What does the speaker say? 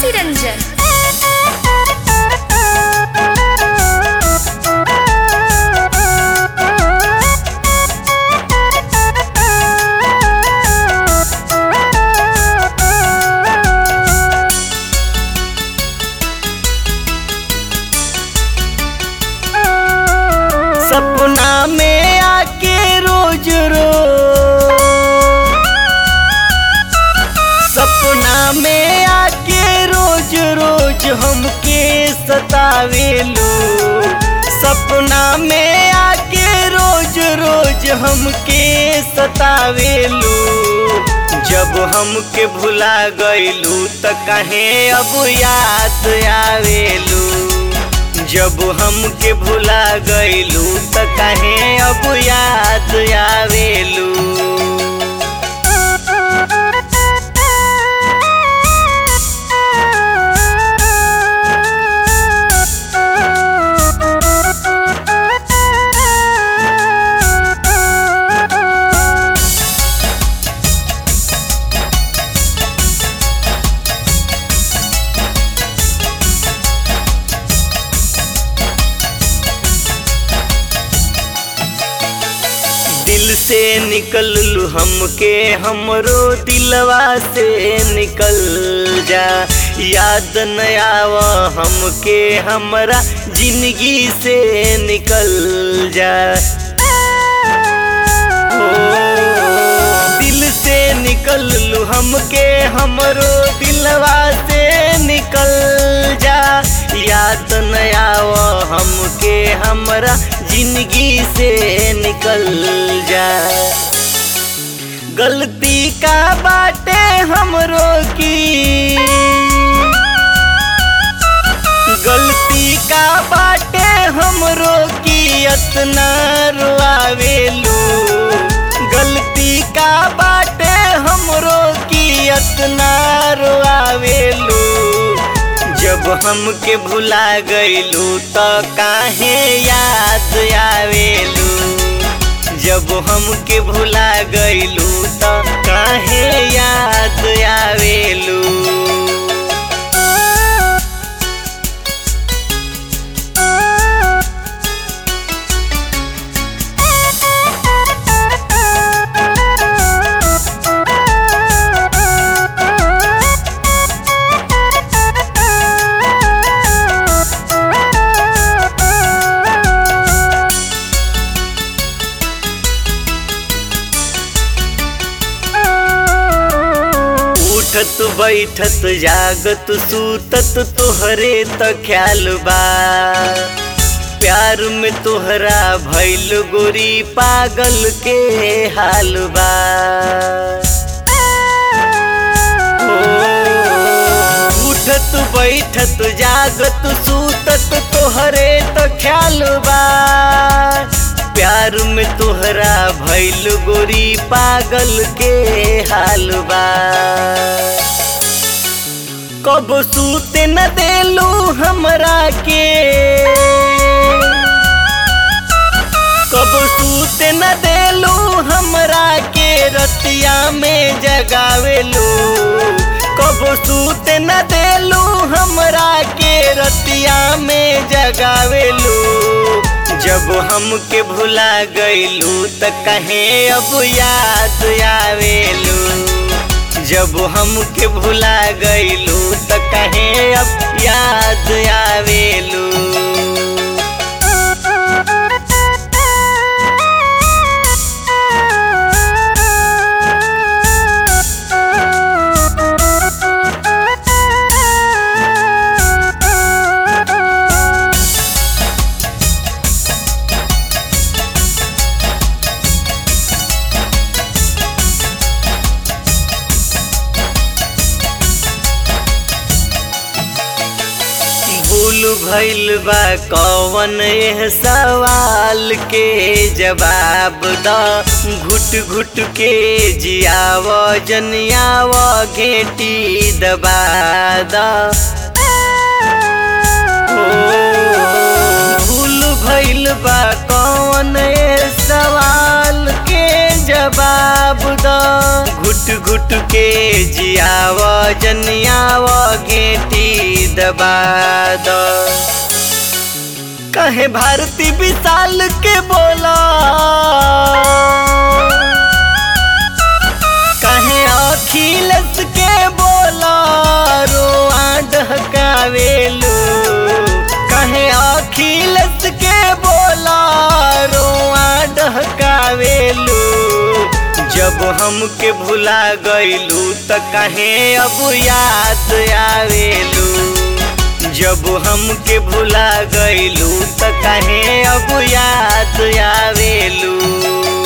तुलसी रंजन सपना में आके रोज रो सपना में आके रोज रोज हमके सतावेलू सपना में आके रोज रोज हमके सतावेलू जब हमके भुला गईलू त कहे अब याद आवेलू जब हमके भुला गईलू त कहे अब याद आवेलू दिल से निकल लू हमके हमरो दिलवा से निकल जा याद न आव हमके हमरा जिंदगी से निकल जा ओ, दिल से निकल लू हमके हमरो दिलवा से निकल जा याद न आव हमके हमरा जिंदगी से निकल जा गलती का बाटे हमरो की गलती का बाटे हमरो की अतना रुआवेलू गलती का बाटे हमरो की अतना रुआवेलू जब हमके भुला गईलू त काहे याद आवेलू जब हमके भुला गईलू त काहे याद आवेलू उठत बैठत जागत सूतत तोहरे त ख्याल बा प्यार में तोहरा भैल गोरी पागल के हाल बा ओ, उठत बैठत जागत सूतत तोहरे त ख्याल बा प्यार में तोहरा भैल गोरी पागल के हाल बा कब सूते न देलू हमरा के कब सूते न देलू हमरा के रतिया में जगावेलू कब सूते न देलू हमरा के रतिया में जगावेलू जब हमके भुला गईलू त कहे अब याद आवेलू जब हमके भुला गईलू त कहे अब याद आवेलू भूल भइल बा कौन एह सवाल के जवाब द घुट घुट के जियाव जनियाव घेटी दबा द ओ, भूल भइल बा कौन एह सवाल के जवाब द घुट घुट के जियाव जनियाव घेटी दबा दो कहे भारती विशाल के बोला कहे अखिलेश के बोला रोआ डहकावेलू कहे अखिलेश के बोला रोआ डहकावेलू जब हमके भुला गईलू त कहे अब याद आवेलू जब हमके भुला गईलू त कहे अब याद आवेलू